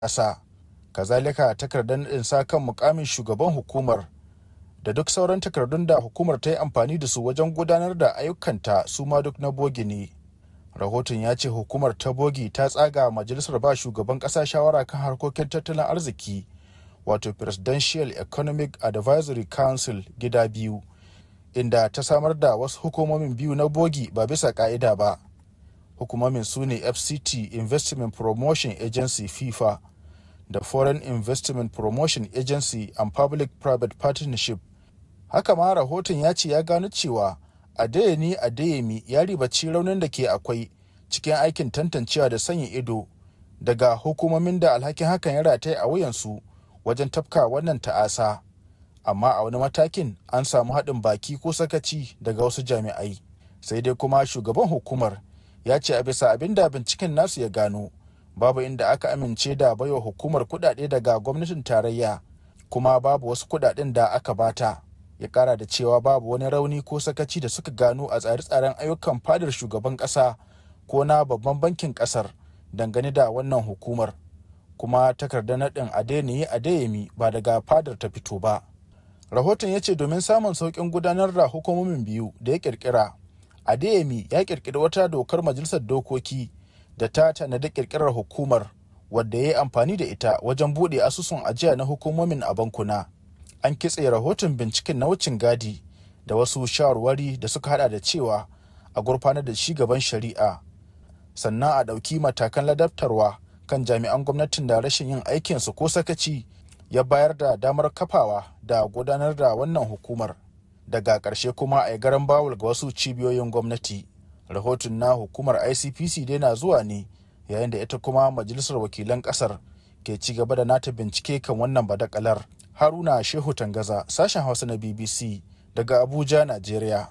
ƙasa kazalika takardar naɗin sa kan mukamin shugaban hukumar da duk sauran takardun da hukumar ta yi amfani da su wajen gudanar da ayyukanta su ma duk na bogi ne rahoton ya ce hukumar ta bogi ta tsaga majalisar ba shugaban ƙasa shawara kan harkokin tattalin arziki wato presidential economic advisory council gida biyu inda ta samar da wasu hukumomin biyu na bogi ba bisa ka'ida ba hukumomin su ne fct investment promotion agency fifa da foreign investment promotion agency and public private partnership haka ma rahoton ya ce ya gano cewa adeyemi adeyemi ya ribaci raunin da ke akwai cikin aikin tantancewa da sanya ido daga hukumomin da alhakin hakan ya rataye a wuyansu wajen tafka wannan ta'asa amma a wani matakin an samu haɗin baki ko sakaci daga wasu jami'ai sai dai kuma shugaban hukumar ya ce a bisa abin da binciken nasu ya gano babu inda aka amince da baiwa hukumar kuɗaɗe daga gwamnatin tarayya kuma babu wasu kuɗaɗen da aka bata ya kara da cewa babu wani rauni ko sakaci da suka gano a tsare-tsaren ayyukan fadar shugaban ƙasa ko na babban bankin ƙasar dangane da wannan hukumar kuma takardar naɗin adeniyi adeyemi ba daga fadar ta fito ba rahoton ya ce domin samun sauƙin gudanar da hukumomin biyu da ya ƙirƙira adeyemi ya ƙirƙiri wata dokar majalisar dokoki da ta tanadi ƙirƙirar hukumar wadda ya yi amfani da ita wajen buɗe asusun ajiya na hukumomin a bankuna an kitse rahoton binciken na wucin gadi da wasu shawarwari da suka hada da cewa a gurfanar da shi gaban shari'a sannan a ɗauki matakan ladabtarwa kan jami'an gwamnatin da rashin yin aikinsu ko sakaci ya bayar da damar kafawa da gudanar da wannan hukumar daga ƙarshe kuma a garan bawul ga wasu cibiyoyin gwamnati rahoton na hukumar icpc dai na zuwa ne yayin da ita kuma majalisar wakilan ƙasar ke ci gaba da nata bincike kan wannan badakalar haruna shehu tangaza sashen hausa na bbc daga abuja najeriya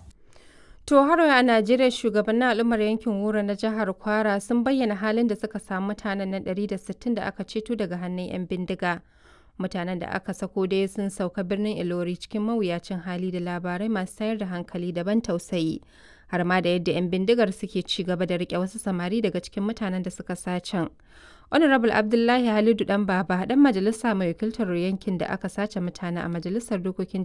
To har a Najeriya shugabannin al'ummar yankin Wura na jihar Kwara sun bayyana halin da suka samu mutanen nan 160 da aka ceto daga hannun 'yan bindiga. Mutanen da aka sako dai sun sauka birnin Ilori cikin mawuyacin hali da labarai masu tayar da hankali daban tausayi. Har ma da yadda 'yan bindigar suke ci gaba da rike wasu samari daga cikin mutanen da suka sacen. Honorable Abdullahi Halidu Dan Baba dan majalisa mai wakiltar yankin da aka sace mutane a majalisar dokokin